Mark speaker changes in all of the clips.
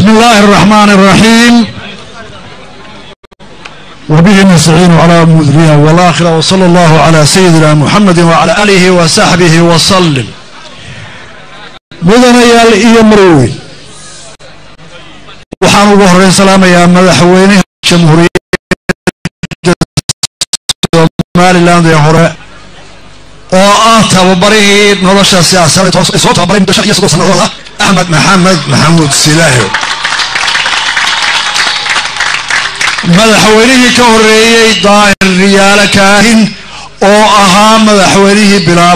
Speaker 1: بسم الله الرحمن الرحيم وبه نستعين على أمور الدنيا والآخرة وصلى الله على سيدنا محمد وعلى آله وصحبه وسلم mudanayaal iyo marweyn waxaan ugu horeyn salaamayaa madaxweynaha jamhuuriyadda somaliland ee hore oo ah tababarihii nolosha siyaasadeed hoos soo tababaray muddo shan iyo soddon sannadood ah axmed maxamed maxamuud silaaho madaxweynihii ka horeeyey daahir riyaalo kaahin oo ahaa madaxweynihii bilaabay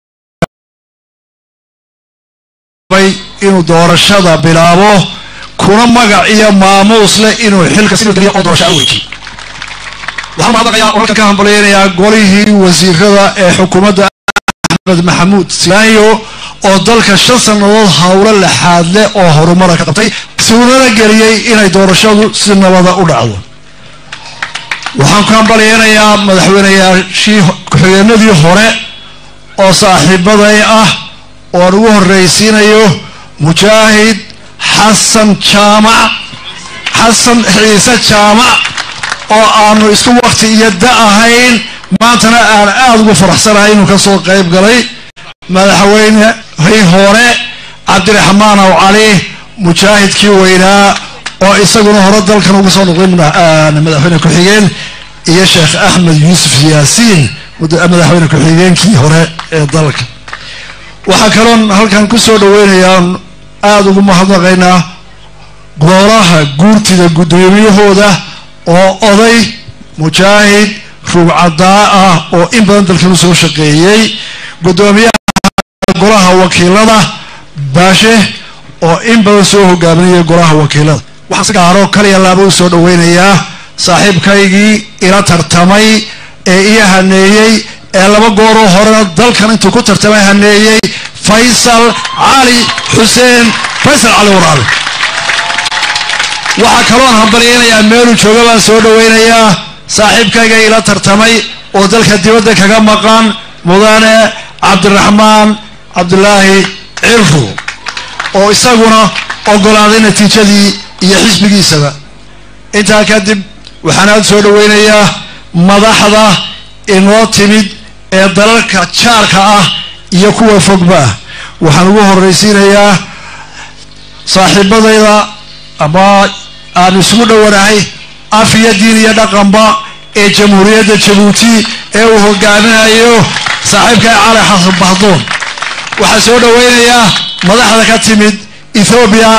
Speaker 1: inuu doorashada bilaabo kuna magac iyo maamuus leh inuu xilka si geliyo oo doorasho aweyji waxaan mahadnaqayaa oo halkan ka hambalyeynayaa golihii wasiirada ee xukuumadda axmed maxamuud silaayo oo dalka shan sannadood howlo lexaad leh oo horumara ka qabtay suunana geliyey inay doorashadu si nabada u dhacdo waxaan ku hambalyeynayaa madaxweyneyaashii ku-xigeenadii hore oo saaxiibaday ah ooan ugu horreysiinayo mujaahid xasan jaamac xasan ciise jaamac oo aanu isku wakti iyo da ahayn maantana aan aada ugu faraxsanahay inuu kasoo qayb galay madaxweynehii hore cabdiraxmaan aw cali mujaahidkii weynaa oo isaguna hore dalkan uga soo noqday madaxweyne ku-xigeen iyo sheekh axmed yuusuf yaasiin madaxweyne ku-xigeenkii hore ee dalka waxaa kaloon halkan ku soo dhaweynayaa aada ugu mahadnaqaynaa golaha guurtida guddoomiyahooda oo oday mujaahid rugcadaa ah oo in badan dalkan usoo shaqeeyey guddoomiyaha golaha wakiilada baashe oo in badan soo hogaaminayay golaha wakiilada waxaan si gaaro kaliya laaba u soo dhaweynayaa saaxiibkaygii ila tartamay ee ii haneeyey ee laba gooroo horena dalkan intuu ku tartamay haneeyey faysal cali xuseen faysal cali waraabe waxaa kaloon hambalyeynayaa meeluu jooga baan soo dhaweynayaa saaxiibkayga ila tartamay oo dalka dibadda kaga maqan mudane cabdiraxmaan cabdulaahi cirru oo isaguna ogolaaday natiijadii iyo xisbigiisaba intaa kadib waxaan aada soo dhaweynayaa madaxda inoo timid ee dalalka jaarka ah iyo kuwa fogba ah waxaan ugu horreysiinayaa saaxiibadayda ama aan isugu dhowanahay af iyo diin iyo dhaqanba ee jamhuuriyadda jabuuti ee uu hogaaminayo saaxiibka cali xasan bahdoon waxaa soo dhaweynayaa madaxda ka timid ethoobiya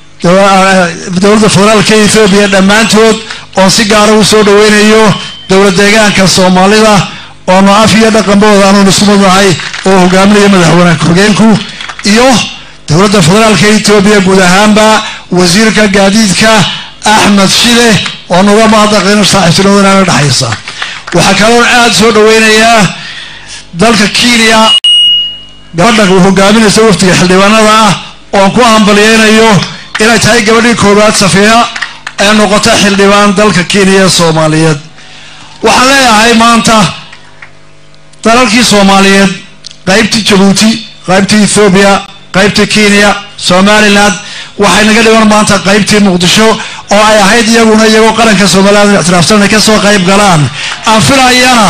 Speaker 1: dowladda federaalka ethoobiya dhammaantood oon si gaara u soo dhaweynayo dowlad deegaanka soomaalida oonu af iyo dhaqanbooda anuun isku madnahay oo hogaaminaya madaxweyne ku-xigeenku iyo dowladda federaalka etoobiya guud ahaanba wasiirka gaadiidka axmed shide oo nuga mahadnaqayno saaxiibtinimadana dhexaysa waxaa kaloon aada soo dhaweynayaa dalka kenya gabadha hogaaminaysa waftiga xildhibaanada ah oon ku hambalyeynayo inay tahay gabadhii koowaad safiya ee noqota xildhibaan dalka kenya ee soomaaliyeed waxaan leeyahay maanta dalalkii soomaaliyeed qaybtii jabuuti qaybtii ethoobiya qaybtii kenya somaliland waxay naga dhigan maanta qaybtii muqdisho oo ay ahayd iyaguna iyagoo qaranka somaliland ictiraafsan inay kasoo qayb galaan aan filayana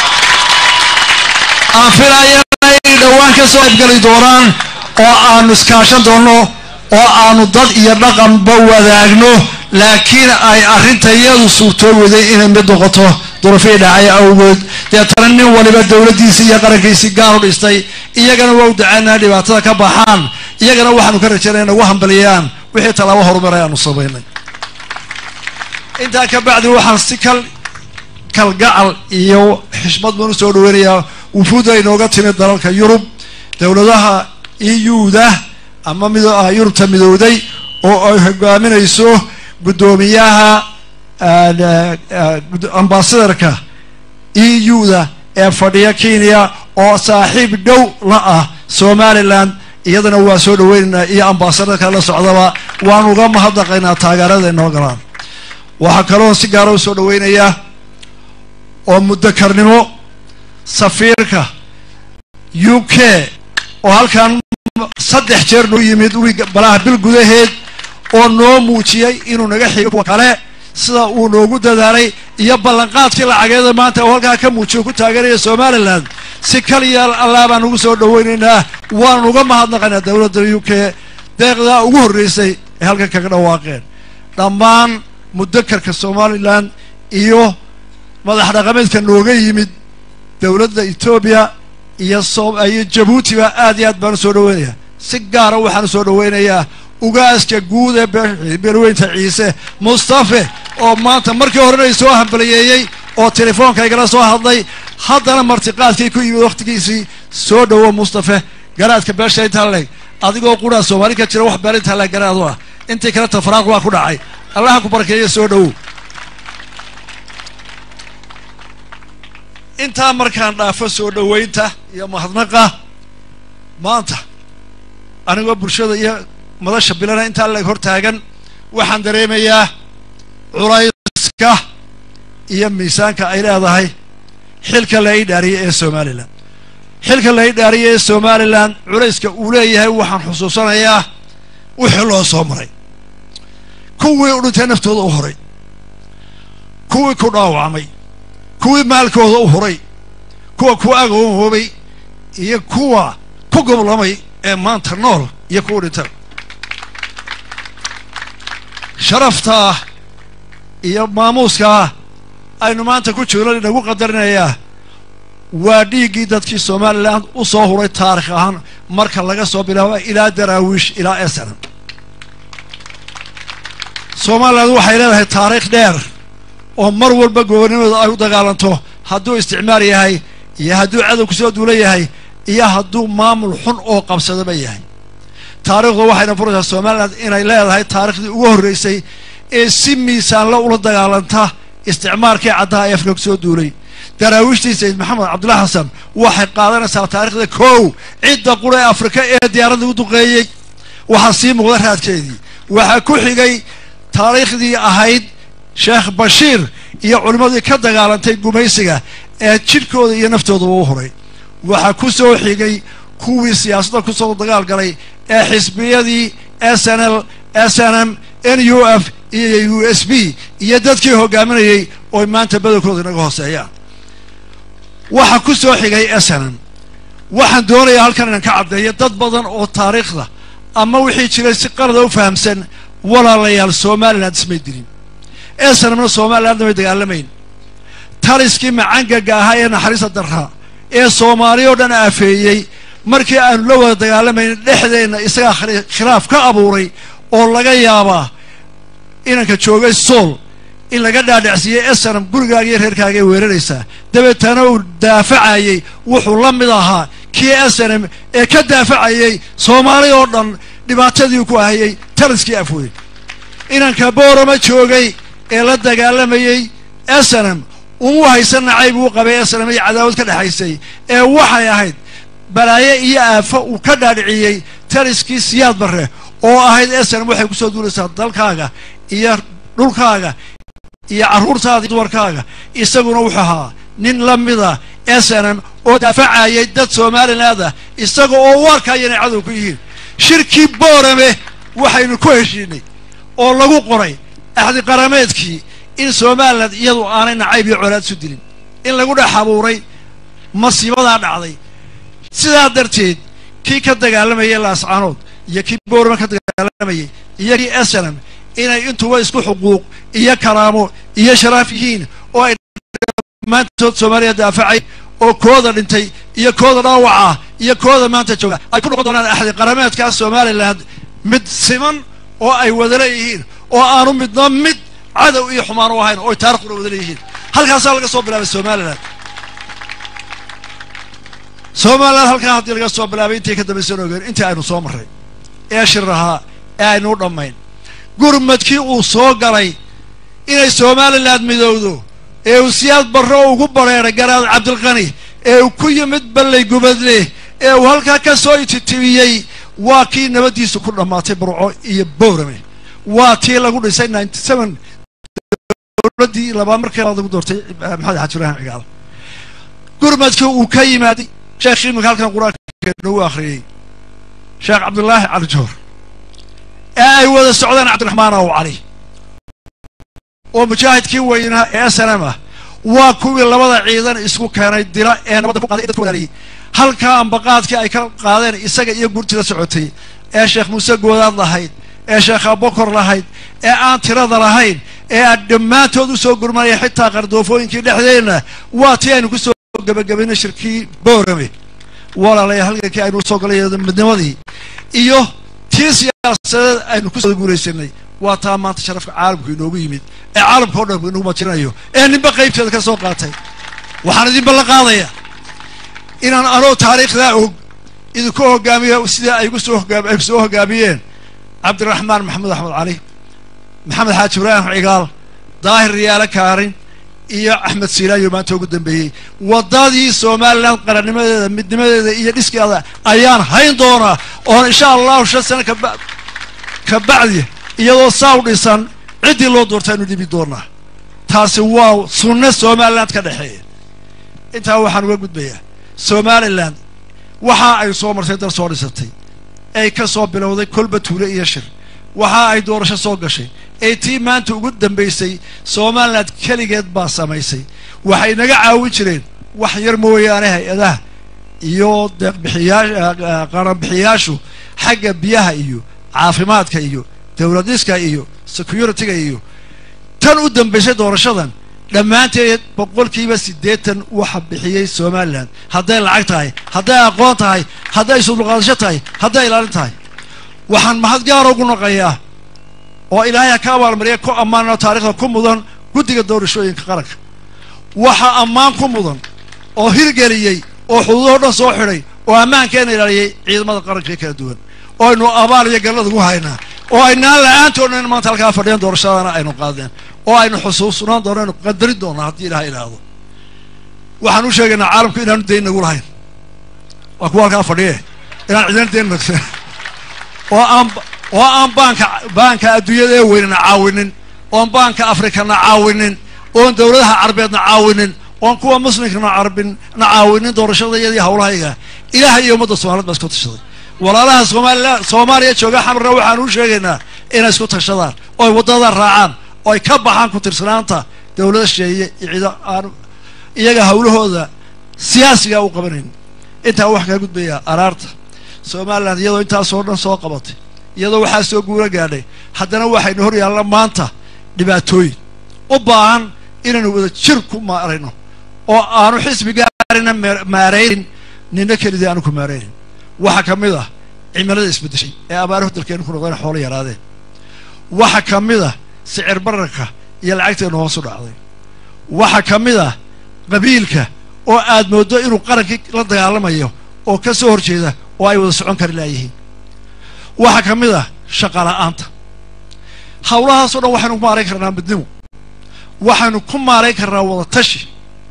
Speaker 1: aan filayana inay dhowaan kasoo qaybgali doonaan oo aanu iskaashan doonno oo aanu dad iyo dhaqanba wadaagno laakiin ay arrinta iyadu suurtooweday inay mid noqoto durufii dhacay awgood deetana nin waliba dowladdiisii iyo qarankiisii gaar u dhistay iyagana waa u dacaynaa dhibaatada ka baxaan iyagana waxaanu ka rajaynaya nagu hambaliyaan wixii tallaabo horumaray aanu samaynay intaa ka bacdi waxaan si kal kalgacal iyo xishmad baan usoo dhaweynayaa wufuudda inooga timid dalalka yurub dowladaha euda ama mid yurubta midowday oo ay hogaaminayso guddoomiyaha ambasadarka euda ee fadhiya kenya oo saaxiib dhow la ah somaliland iyadana waa soo dhaweynaynaa iyo ambasadarka la socdaba waan uga mahadnaqaynaa taageerada inoo galaan waxaa kaloo si gaara u soo dhaweynayaa oo muddakarnimo safiirka u k oo halkan saddex jeer noo yimid wi balaha bil gudaheed oo noo muujiyey inuu naga xigo kuwa kale sida uu noogu dadaalay iyo ballanqaadkii lacageeda maanta oo halkaa ka muujiyo ku taageeraya somalilan si kaliya allaa baan ugu soo dhowaynaynaa waanu uga mahadnaqaynaa dowladda u k deeqdaa ugu horreysay ee halkan kaga dhawaaqeen dhammaan mudakarka somalilan iyo madax dhaqameedka nooga yimid dowladda etoobiya iyo iyo jabuutiba aad iyo aad baan u soo dhoweynayaa si gaara waxaan u soo dhoweynayaa ugaaska guud ee beelweynta ciise mustafe oo maanta markii horena i soo hambaliyeeyey oo telefoonka igala soo hadlay haddana martiqaadkii ku yimid wakhtigiisii soo dhowo mustafe garaadka beesha intaa leeg adigoo quraa soomaali ka jira wax beel intaa leeg garaadu ah intii kale tafraaq waa ku dhacay allaha ku barkeeya soo dhowow intaa markaan dhaafo soo dhoweynta iyo mahadnaqa maanta anigoo bulshada iyo madasha bilana intaa leeg hor taagan waxaan dareemayaa culayska iyo miisaanka ay leedahay xilka la idhaariyey ee somalilan xilka la idhaariyey ee somalilan culayska uu leeyahay waxaan xusuusanayaa wixii loo soo maray kuwii u dhintay naftooda u horay kuwii ku dhaawacmay kuwii maalkooda u huray kuwa ku agoonhoobay iyo kuwa ku goblamay ee maanta nool iyo kuwa dhintan sharaftaa iyo maamuuskaa aynu maanta ku jirno inagu qadarinayaa waa dhiiggii dadkii somalilan u soo huray taarikh ahaan marka laga soo bilaabo ilaa daraawiish ilaa esenam somalilan waxay leedahay taariikh dheer oo mar walba gobonimada ay u dagaalanto hadduu isticmaar yahay iyo hadduu cadow kusoo duula yahay iyo hadduu maamul xun oo qabsadaba yahay taariikhdu waxayna furaysaa somalilan inay leedahay taarikhdii ugu horreysay ee si miisaanla ula dagaalanta isticmaarkii caddaha ee afka kusoo duulay daraawiishtii sayid maxamed cabdullahi xasan waxay qaadanaysaa taarikhda kow cidda qura ee afrika ee diyaaradda u duqeeyey waxaa sii muuqda raadkeedii waxaa ku xigay taariikhdii ahayd sheekh bashiir iyo culimmadii ka dagaalantay gumaysiga ee jidhkooda iyo naftoodaba u huray waxaa ku soo xigay kuwii siyaasadda kusoo dagaal galay ee xisbiyadii s n l s n m n u f iyo u s b iyo dadkii hogaaminayey ooy maanta badankooda inaga hooseeyaan waxaa ku soo xigay s n m waxaan doonayaa halkan inaan ka caddeeyo dad badan oo taariikhda ama wixii jiray si qalada u fahamsan walaalayaal somalilan ismay dilin esanamna somalilandna may dagaalamayn taliskii macangaga ahaa ee naxariista darraa ee soomaali oo dhan aafeeyey markii aanu la wada dagaalamayn dhexdeenna isagaa khilaaf ka abuuray oo laga yaabaa inanka joogay sool in laga dhaadhacsiiyey esanam gurigaaga iyo reerkaaga ee weeraraysaa dabeetana uu daafacayey wuxuu la mid ahaa kii esanam ee ka daafacayey soomaali oo dhan dhibaatadii ku ahayey taliskii afweyn inanka boorama joogay ee la dagaalamayey esanam umu haysan nacayb uu qabay esanam iyo cadaawad ka dhexaysay ee waxay ahayd balaaye iyo aafo uu ka dhaadhiciyey taliskii siyaad barre oo ahayd esanam waxay kusoo duulaysaa dalkaaga iyo dhulkaaga iyo carruurtaada iyo dumarkaaga isaguna wuxuu ahaa nin la mida esanam oo daafacayay dad somaliland ah isaga oo u arkaya inay cadow ku yihiin shirkii boorame waxaynu ku heshiinay oo lagu qoray axdi qarameedkii in somalilan iyadu aanay nacayb iyo colaad isu dilin in lagu dhex abuuray masiibadaa dhacday sidaa darteed kii ka dagaalamayay laascaanood iyo kii boorama ka dagaalamayay iyo kii esanam inay intuba isku xuquuq iyo karaamo iyo sharaaf yihiin oo ay dhammaantood soomaaliya daafacay oo kooda dhintay iyo kooda dhaawaca iyo kooda maanta jooga ay ku noqon doonaan axdi qarameedkaa somalilan mid siman oo ay wada leeyihiin oo aanu midna mid cadow iyo xumaan u ahayn oo ay taarikhuna wada leeyihiin halkaasaa laga soo bilaabay somalilan somalilan halkaa haddii laga soo bilaabay intii ka dambaysan ogeen intii aynu soo marray ee shir ahaa ee aynu u dhammayn gurmadkii uu soo galay inay somalilan midowdo ee uu siyaad barro ugu bareeray garaad cabdilqani ee uu ku yimid ballay gubadle ee uu halkaa ka soo ititibiyey waa kii nabaddiisu ku dhammaatay burco iyo boorame waa tii lagu dhisay ninety seven dowladdii labaad markii lagu doortay maxamed xaji ibrahim cigaal gurmadkii uu ka yimaaday sheekh imika halkan qur-aanka nagu akhriyey sheekh cabdullaahi cali joor ee ay wada socdaan cabdiraxmaan aw cali oo mujaahidkii weynaa ee snm ah waa kuwii labada ciidan isku keenay dila ee nabadda ku qaaday ee dadku walaariyey halkaa ambaqaadkii ay ka qaadeen isaga iyo gurtida socotay ee sheekh muuse goodaad lahayd ee sheekh abokor lahayd ee aan tirada lahayn ee aan dhammaantood u soo gurmanaya xitaa qardoofooyinkii dhexdeenna waa tii aynu ku soo gebagabaynay shirkii boorame walaalaya halgankii aynu usoo galay midnimadii iyo tii siyaasadeed aynu kusoo guulaysanay waa taa maanta sharafka caalamku inoogu yimid ee caalamka o dhan inoogu majirinayo ee ninba qaybteeda ka soo qaatay waxaan idin ballan qaadaya inaan anoo taariikhdaa og idinku hogaamiyo sidai ay gu soo hogaam ay soo hogaamiyeen cabdiraxmaan maxamed axmed cali maxamed xaaji ibraahim cigaal daahir riyaale kaarin iyo axmed siilaayo maanta ugu dambeeyey waddadii somalilan qarannimadeeda midnimadeeda iyo dhiskeeda ayaan hayn doonaa oon insha allahu shan sano kaba ka bacdi iyadoo saa u dhisan ciddii loo doorta aynu dhibi doonaa taasi waa sunno somaliland ka dhexeeya intaa waxaan uga gudbayaa somalilan waxa ay soo martay dal soo dhisatay ay ka soo bilowday kolba tuule iyo shir waxa ay doorasho soo gashay ee tii maanta ugu dambaysay somaliland keligeed baa samaysay waxay naga caawin jireen wax yar mooyaane hay-adaha iyo deeqbixiyaa qaranbixiyaashu xagga biyaha iyo caafimaadka iyo dowladiska iyo security-ga iyo tan u dambaysay doorashadan dhammaanteed boqolkiiba siddeetan waxa bixiyey somalilan hadday lacag tahay hadday aqoon tahay hadday isudulqaadasho tahay hadday ilaalin tahay waxaan mahad gaara ugu naqayaa oo ilaahay ha ka abaalmariya ku ammaanoo taarikhda ku mudan guddiga doorashooyinka qaranka waxa ammaan ku mudan oo hirgeliyey oo xuduudoo dhan soo xidhay oo ammaankeena ilaaliyey ciidamada qaranka ee kala duwan oo aynu abaal iyo gallad ugu haynaa oo aynaan la-aantoodna in maanta halkaa fadhiyeen doorashadana aynu qaadeen oo aynu xusuusnaan doono aynu qadarin doonaa haddii ilaha idhaahdo waxaan u sheegaynaa caalamku inaanu dayn nagu lahayn waa kuwa halkaa fadhiye inaan cidina dayn nagsen oo aan oo aan baanka baanka adduunyada ee weynana caawinin oon baanka afrikana caawinin oon dowladaha carbeedna caawinin oon kuwa muslimkana carbin na caawinin doorashadayadii hawlahayga ilaah iyo ummadda somaliyed baa isku tashaday walaalaha soomaalila soomaaliya jooga xamarna waxaan u sheegaynaa inay isku tashadaan oo ay waddada raacaan oo ay ka baxaan ku tirsanaanta dowlada sheeye iyo ciido aan iyaga hawlahooda siyaasiga u qabanayn intaa wax kaa gudbayaa araarta somalilan iyadoo intaasoo dhan soo qabatay iyadoo waxaa soo guuro gaadhay haddana waxaynu hor yaalla maanta dhibaatooyin u baahan inaynu wada jir ku maarayno oo aanu xisbi gaarina maaraynin nina kelidii aanu ku maaraynin waxaa ka mid ah cimilada isbeddeshay ee abaaruhu dalkeenu ku noqdeen xoolo yaraadeen waxa ka mid ah sicir bararka iyo lacagteenu hoos u dhacday waxa ka mid ah qabiilka oo aad mooddo inuu qarankii la dagaalamayo oo ka soo horjeeda oo ay wada socon kari laayihiin waxaa ka mid ah shaqa la'aanta hawlahaasoo dhan waxaynu ku maarayn karnaa midnimo waxaynu ku maarayn karnaa wada tashi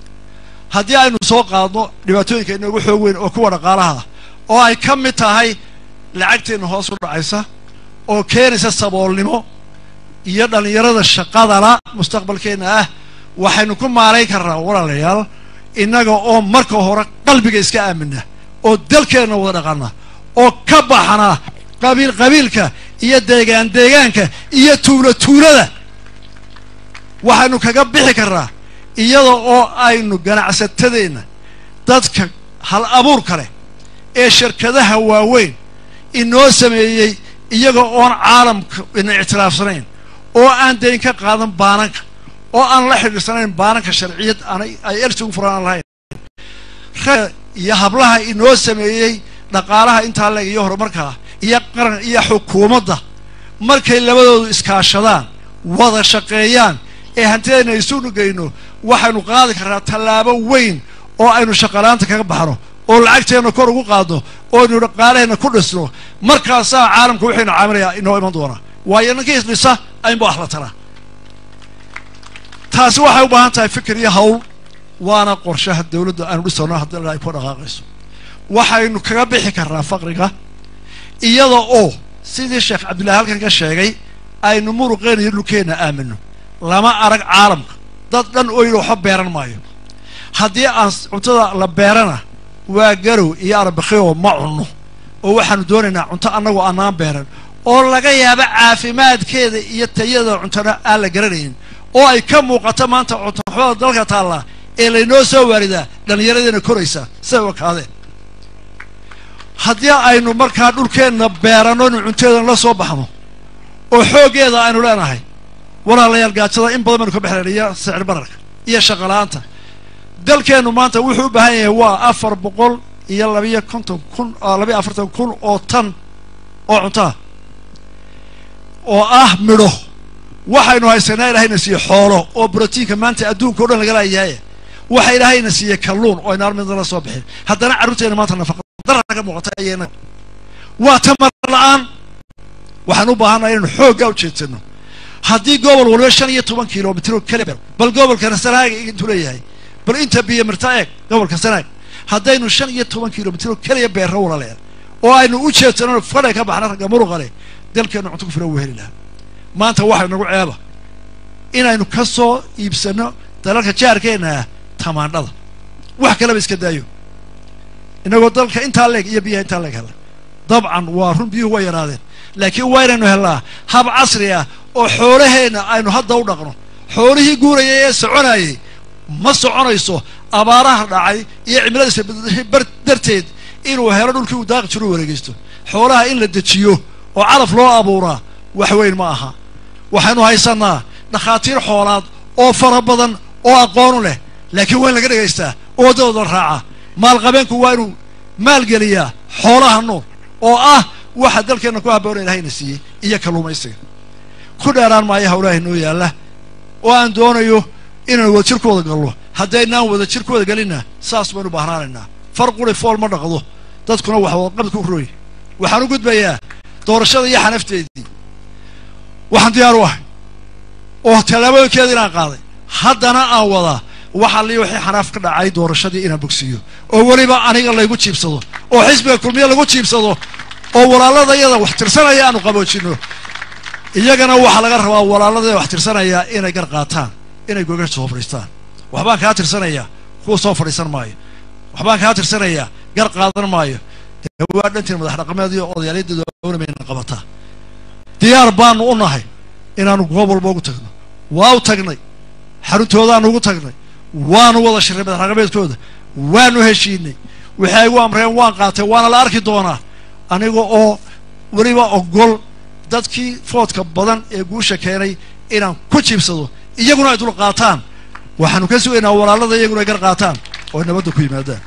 Speaker 1: haddii aynu soo qaadno dhibaatooyinka inoogu xoog weyn oo kuwa dhaqaalaha oo ay ka mid tahay lacagteenna hoos u dhacaysa oo keenaysa saboolnimo iyo dhallinyarada shaqadala mustaqbalkeenna ah waxaynu ku maarayn karnaa walaalayaal innaga oo marka hore qalbiga iska aamina oo dalkeenna wada dhaqana oo ka baxna qabiil qabiilka iyo deegaan deegaanka iyo tuulo tuulada waxaynu kaga bixi karnaa iyada oo aynu ganacsatadeenna dadka hal abuur kale ee shirkadaha waaweyn inoo sameeyey iyaga oon caalamka ina ictiraafsanayn oo aan dayn ka qaadan baananka oo aan la xidhiirsanayn baananka sharciyad aanay ay ersi ugu furaan lahayn iyo hablaha inoo sameeyey dhaqaalaha intaa leeg iyo horumarkaa iyo qaran iyo xukuumadda markay labadoodu iskaashadaan wada shaqeeyaan ee hantidayna isugu geyno waxaynu qaadi karnaa tallaabo weyn oo aynu shaqalaanta kaga baxno oo lacagteenna kor ugu qaadno oo aynu dhaqaalaheenna ku dhisno markaasaa caalamka waxaynu caamilaya inoo iman doonaa waayo ninkii isdhisa aynba wax la taraa taasi waxay u baahan tahay fikir iyo hawl waana qorshaha dawladda aanu dhisano haddii ay ku dhaqaaqayso waxaynu kaga bixi karnaa faqriga iyada oo sidii sheekh cabdillahi halkan ka sheegay aynu muruqeena iyo dhulkeenna aamino lama arag caalamka dad dhan oo yidhi waxba beeran maayo haddii aan cuntada la beerana waa garow iyo arbakhioo ma cunno oo waxaanu doonaynaa cunto annagoo annaan beeran oo laga yaabo caafimaadkeeda iyo tayada cuntona aan la garanaynin oo ay ka muuqato maanta cuntoxumada dalka taallaa ee laynoo soo waaridaa dhallinyaradeena koraysa siday u ekaadeen haddii aynu markaa dhulkeenna beeranno inu cunteedan la soo baxno oo xooggeeda aynu leenahay walaalayaal gaajada in badan baynu ka baxleen iyo sicir bararka iyo shaqala-aanta dalkeennu maanta wuxuu u baahan yahay waa afar boqol iyo labiyo konton kun labiyo afartan kun oo tan oo cuntaa oo ah midho waxaynu haysanaa ilaahayna siiye xoolo oo brotiinka maanta adduunka o dhan laga laayahay waxa ilaahayna siiye kalluun oo aynaar midna la soo bixin haddana carruurteena maanta nafaqa darra ka muuqata ayayna waa tamar la-aan waxaan u baahannaha inaynu xooggaa u jeedsano haddii gobol waliba shan iyo toban kilomitro kale bal gobolkana sanaaga intuu leeyahay bal inta biyo mirta eeg gobolka sanaag haddaynu shan iyo toban kilomitro keliya beerro walaleer oo aynu u jeedsano fadhay ka baxna ragga muruqale dalkeennu cunto ku filan wuu heli lahaa maanta waxay nagu ceeba inaynu ka soo iibsanno dalalka jaarkeenna ah tamaandhada wax kaleba iska daayo inagoo dalka intaa leeg iyo biyaha intaa leeg hella dabcan waa run biyuhu way yaraadeen laakiin waa inaynu hellaa hab casri ah oo xoolaheenna aynu hadda u dhaqno xoolihii guurayay ee soconayay ma soconayso abaaraha dhacay iyo cimiladiisa bar darteed inuu helo dhulkii uu daaqi jiro u wareegeysto xoolaha in la dejiyo oo calaf loo abuuraa wax weyn ma aha waxaynu haysannaa dhakhaatiir xoolaad oo fara badan oo aqoonu leh laakiin waa in laga dhegaystaa oo waddadooda raaca maalqabeenku waa inuu maalgeliyaa xoolaha nool oo ah waxa dalkeenna ku haboona ilahayna siiyey iyo kalluumaysiga ku dheeraan maayo hawlaha inoo yaalla oo aan doonayo inaan wada jir ku wada galno haddaynaan wada jir ku wada gelinna saas baynu bahnaanaynaa far quri fool ma dhaqdo dadkuna wax wadaqabad ku roy waxaan u gudbayaa doorashada iyo xanafteedii waxaan diyaar u ahay oo tallaabooyinkeeda inaan qaaday haddana aan wadaa waxa lii wixii xanaaf ka dhacay doorashadii inaan bogsiiyo oo weliba aniga laygu jiibsado oo xisbiga kulmiye lagu jiibsado oo walaalada iyada wax tirsanaya aanu qaboojinno iyagana waxaa laga rabaa walaalada wax tirsanaya inay gar qaataan inay gogasha soo fadhiistaan waxbaan kaa tirsanayaa kuwa soo fadhiisan maayo waxbaan kaa tirsanayaa gar qaadan maayo dee waa dhantiin madax dhaqameed iyo odayaalyadeedu awnamayna qabataa diyaar baanu u nahay inaanu goob walba ugu tagno waa u tagnay xaruntoodaanu ugu tagnay waanu wada shirray madax dhaqameedkooda waanu heshiinay waxay igu amreen waan qaatay waana la arki doonaa aniga oo weliba ogol dadkii foodka badan ee guusha keenay inaan ku jiibsado iyaguna ay dul qaataan waxaanu ka sugaynaa walaalada iyaguna ay gar qaataan oo ay nabadda ku yimaadaan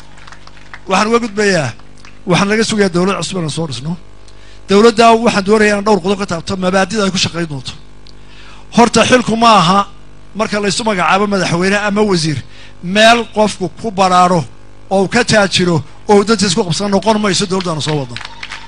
Speaker 1: waxaan uga gudbayaa waxaan laga sugayaa dawlad cusub inaan soo dhisno dawladdaa waxaan doonayaa inaan dhowr qodob ka taabto mabaadida ay ku shaqayn doonto horta xilku ma aha marka laysu magacaabo madaxweyne ama wasiir meel qofku ku badhaadho oo uu ka taajiro oo uu dantiis ku qabsan noqon mayso dawladdaanu soo wadno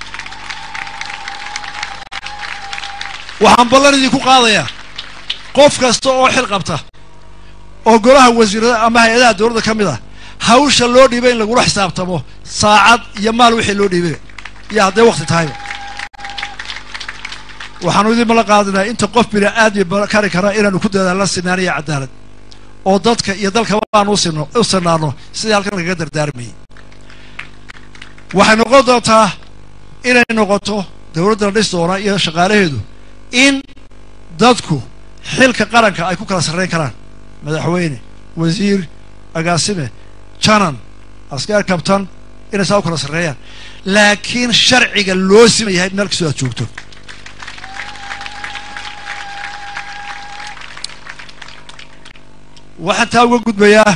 Speaker 1: waxaan ballan idinku qaadayaa qof kasta oo xil qabta oo golaha wasiirada ama hay-adaha dawladda ka mid ah hawsha loo dhiibay in lagula xisaabtamo saacad iyo maal wixii loo dhiibay iyo hadday wakti tahayba waxaanu idin mala qaadinaa inta qof bini aadmi kari kara inaanu ku dadaalno sinaan iyo cadaalad oo dadka iyo dalkaba aanu usino u sinaano sidii halkan lagaga dardaarmayay waxay noqon doontaa inay noqoto dawladda la dhis doona iyo shaqaalaheedu in dadku xilka qaranka ay ku kala sarrayn karaan madaxweyne wasiir agaasime janan askar kabtan inay saa u kala sarreeyaan laakiin sharciga loo sima yahay meel kastoo aad joogto waxaan taa uga gudbayaa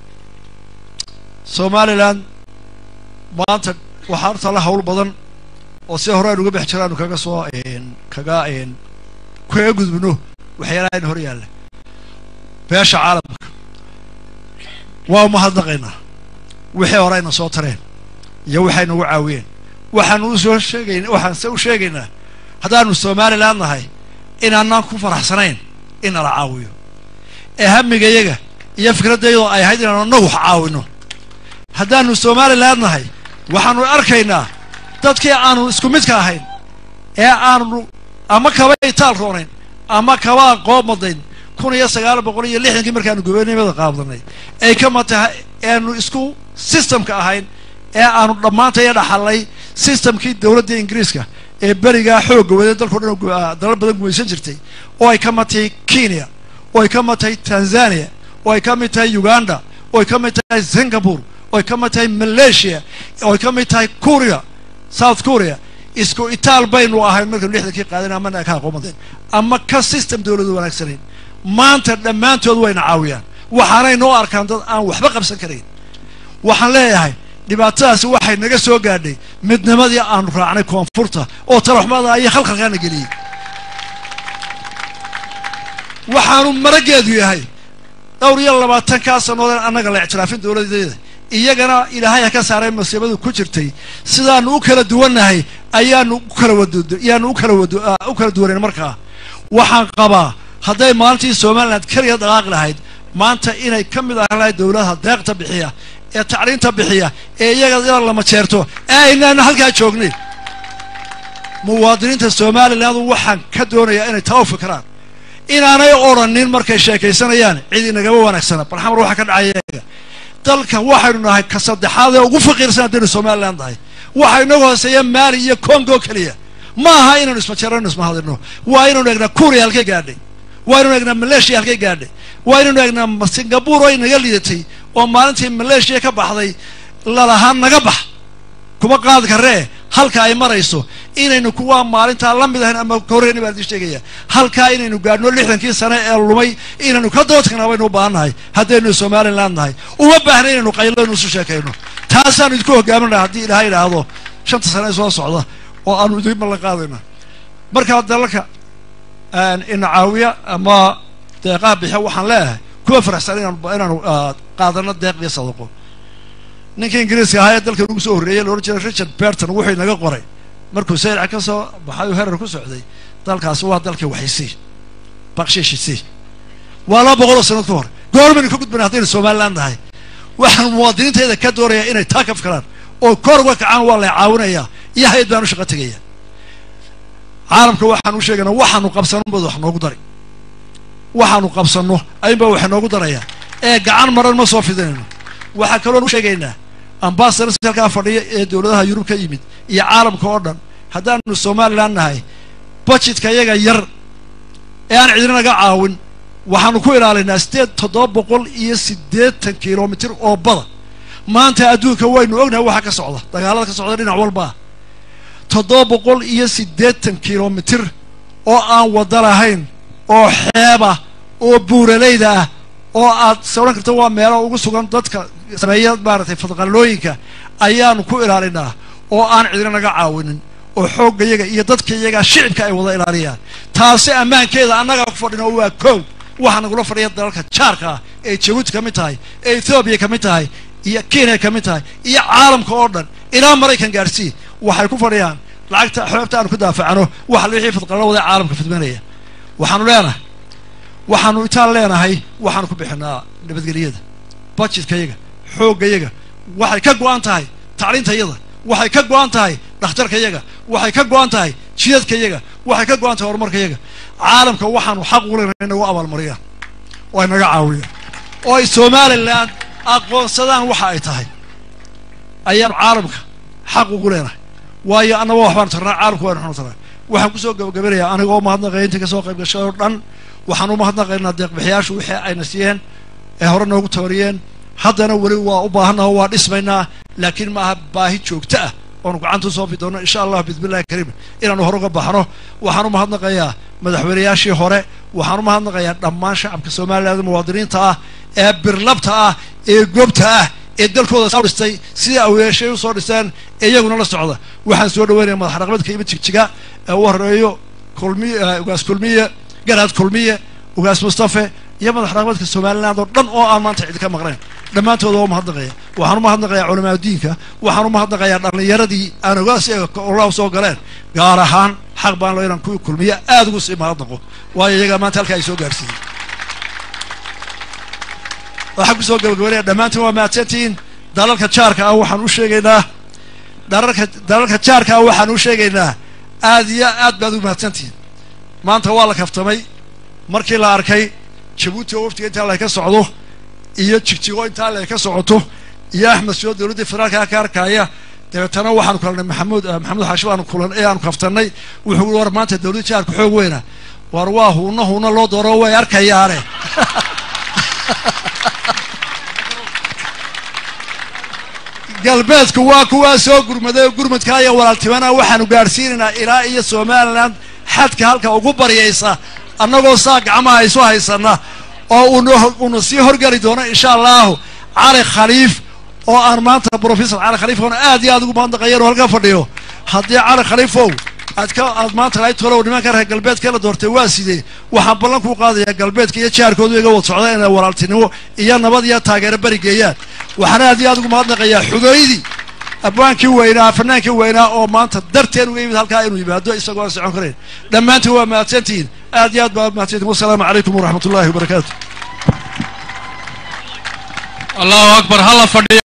Speaker 1: somalilan maanta waxaa horta la hawl badan oo si hore aynu uga bex jiraanu kaga soo kaga kaga gudbino waxyaalaha ayna hor yaalla beesha caalamka waa umahadnaqaynaa wixii hore ayna soo tareen iyo waxay nagu caawiyeen waxaanu usoo sheegayn waxaan se u sheegaynaa haddaanu somalilan nahay inaanaan ku faraxsanayn in nala caawiyo ee hamigayaga iyo fikraddayadoo ay ahayd inaanu annagu wax caawino haddaanu somalilan nahay waxaanu arkaynaa dadkii aanu isku midka ahayn ee aanu ama kaba itaal roonayn ama kaba aqoob madayn kun iyo sagaal boqol iyo lixdankii markaanu gobernimada qaabdanay ay ka matahay eanu isku systemka ahayn ee aanu dhammaantaya dhaxalnay systemkii dowladda ingiriiska ee berigaa xoogga waday dalkao dhan dalal badan gumaysan jirtay oo ay ka mid tahay kenya oo ay ka mid tahay tanzania oo ay ka mid tahay uganda oo ay ka mid tahay singapore oo ay ka mid tahay malaysia oo ay ka mid tahay korea south korea isku itaal baynu ahayn markaynu lixdankii qaadeen amana ka aqoomadeen ama ka system dawladu wanaagsanayn maanta dhammaantood wayna caawiyaan waxaanay noo arkaan dad aan waxba qabsan karayn waxaan leeyahay dhibaatadaasi waxay naga soo gaadhay midnimadii aanu raacnay koonfurta oo talaxumada iyo khalkhalkaana geliyey waxaanu marageedu yahay dhowr iyo labaatankaa sannoodeen annaga la ictiraafin dawladeeda iyagana ilaahay ha ka saaray masiibadu ku jirtay sidaanu u kala duwannahay ayaanu u kala wad ayaanu u kala wad u kala duwanayn markaa waxaan qabaa hadday maalintii somaliland keliya dhaqaaqi lahayd maanta inay ka mid ahaan lahayd dawladaha deeqta bixiya ee tacliinta bixiya ee iyaga inaan lama jeerto ee aynaana halkaa joognay muwaadiniinta somaliland waxaan ka doonayaa inay taa u fikiraan inaanay odrhanin markay sheekaysanayaan cid inagama wanaagsana barxamar waxaa ka dhacaya iyaga dalkan waxaynu nahay ka saddexaad ee ugu faqiirsan haddaynu somaliland nahay waxa inagu hooseeya maali iyo congo keliya ma aha inaynu ismajeerano ismahadino waa inaynu eegnaa kuuriya halkay gaadhay waa inaynu eegnaa malaysia halkay gaadhay waa inaynu eegnaa singapore oo inaga liidatay oo maalintii malaysia ka baxday lalahaan naga bax kuma qaadi karree halka ay marayso inaynu kuwaa maalintaa la mid ahayn ama kahorreyni baan idin sheegaya halkaa inaynu gaadhno lixdankii sane ee lumay inaynu ka doodkana baynu u baahan nahay haddaynu somaliland nahay uma baahna inaynu qayladaynu isu sheekayno taasaanu idinku hogaaminaa haddii ilaha idhaahdo shanta sane ee soo socda oo aanu idin ballan qaadayna markaa dalalka ina caawiya ama deeqaha bixiya waxaan leeyahay kuwa faraxsan inaan inaanu qaadano deeq iyo sadaqo ninka ingiriiska ahaa ee dalkan ugu soo horreeyey la odhan jiray richard berton wuxuu inaga qoray markuu sayirca ka soo baxay oo herar ku socday dalkaasi waa dalkii waxaysii bakshiishisi waa laba boqol oo sanad ka hor goormaynu ka gudbana haddaynu somaliland nahay waxaan muwaadiniintayda ka doonayaa inay taa ka fikiraan oo kor uga kacaan waa lay caawinayaa iyo hay-ad baan u shaqo tegaya caalamka waxaan u sheegaynaa waxaanu qabsanno bad wax noogu dari waxaanu qabsanno ayunbaa waxa noogu darayaa ee gacan maran ma soo fidinayno waxaa kaloon u sheegaynaa ambasadors halkaa fadhiya ee dawladaha yurub ka yimid iyo caalamka oo dhan haddaanu somaliland nahay budgetka iyaga yar ee aan cidina naga caawin waxaanu ku ilaalinaa sideed toddoba boqol iyo siddeetan kilomitir oo bada maanta adduunka waynu ognahay waxa ka socda dagaalada ka socda dhinac walbaa toddoba boqol iyo siddeetan kilomitir oo aan wadda lahayn oo xeebah oo buuralayda ah oo aad sawran karta waa meelo ugu sugan dadka sameeya maaragtay fadqallooyinka ayaanu ku ilaalinaa oo aan cidina naga caawinin oo xoogga iyaga iyo dadka iyaga shicibka ay wada ilaaliyaan taasi ammaankeeda annagaa ku fadhina oo waa kow waxaa nagula fadhiya dalalka jaarka ah ee jabuuti ka mid tahay ee ethoobiya ka mid tahay iyo kenya ka mid tahay iyo caalamka oo dhan ilaa maraykan gaadhsii waxay ku fadhiyaan lacagta xoogta aanu ku daafacno waxa wixii fadqallo wada caalamka fidmanaya waxaanu leenahay waxaanu itaan leenahay waxaanu ku bixinaa nabadgelyada budgetka-yaga xooggayaga waxay ka go-an tahay tacliintayaga waxay ka go-an tahay dhakhtarkayaga waxay ka go-an tahay jidadkayaga waxay ka go-an tahay horumarkayaga caalamka waxaanu xaq ugu leenahay inagu abaalmariyaan oo ay naga caawiyaan oo ay somaliland aqoonsadaan waxa ay tahay ayaanu caalamka xaq ugu leenahay waayo annaba waxbaanu tarnaa caalamku waynu xunu tarnaa waxaan kusoo gabagabanayaa aniga oo mahadnaqaya intii kasoo qayb gashay oo dhan waxaan u mahadnaqaynaa deeqbixiyaashu wixii ayna siiyeen ee hore noogu tabariyeen haddana weli waa u baahannaho waa dhismaynaa laakiin maaha baahi joogto ah oonu gacanta usoo fi doonno insha allah bismillahi kariim inaanu hore uga baxno waxaan u mahadnaqayaa madaxweynayaashii hore waxaan u mahadnaqayaa dhammaan shacabka somaliland muwaadiniinta ah ee birlabta ah ee goobta ah ee dalkooda soo dhistay sidai aweeshay usoo dhisteen ee iyaguna la socda waxaan soo dhaweynaya madax dhaqameedka imid jigjiga ee u horeeyo kulmiy ugaas kulmiye garaad kulmiye ugaas mustafe iyo madax dhaqameedka somaliland oo dhan oo aan maanta cidi ka maqnayn dhammaantooda waa umahadnaqaya waxaan u mahadnaqayaa culamaa diinka waxaan u mahadnaqayaa dhallinyaradii aan ogaas olaha soo galeen gaar ahaan xaq baan lo inaan kuwii kulmiye aada ugu sii mahadnaqo waayo iyagaa maanta halkaa ay soo gaarsiiyey waxaan kusoo gabagabanaya dhammaantiin waa mahadsantihiin dalalka jaarka ah waxaan u sheegaynaa dalalka dalalka jaarka ah waxaan u sheegaynaa aad iyo aad baad u mahadsantihiin maanta waa la kaftamay markii la arkay jabuuti oo waftiga intaa laka socdo iyo jigjigo intaa laka socoto iyo axmed soo dowladdii federaalka ka arkaya dabeetana waxaanu kulannay maxamuud maxamuud xaashi baanu kulan ee aanu kaftannay wuxuu ui war maanta dawladda jaarka xoog weyna war waa huuna huuna loo dooro way arkayaane galbeedku waa kuwaa soo gurmaday oo gurmadkaa iyo walaaltimana waxaanu gaadhsiinaynaa ilaa iyo somalilan xadka halka ugu baryaysa annagoo saa gacmaha isu haysana oo uuna sii horgeli doono insha allahu cali khaliif oo aan maanta brofesor cali khaliif oona aad iyo aad ugu mahadnaqayan oo halka fadhiyo haddii cali khaliifow aad ka aad maanta lahayd tolow nimanka reer galbeedka la doortay waa sidee waxaan ballan kuu qaadayaa galbeedka iyo jaarkoodu iga wad socda inay walaaltinimo iyo nabad iyo taageero beri geeyaan waxaan aad iyo aad ugu mahadnaqayaa xudooydii abwaankii weynaa fanaankii weynaa oo maanta darteen uga yimid halkaa inuu yimaado isagoo aan socon karayn dhammaantiin waa mahadsantihiin aad iyo aad baa mahadsantihin wasalaamu calaykum waraxmat ullahi wabarakaatu
Speaker 2: allahu akbar hala fadhiyo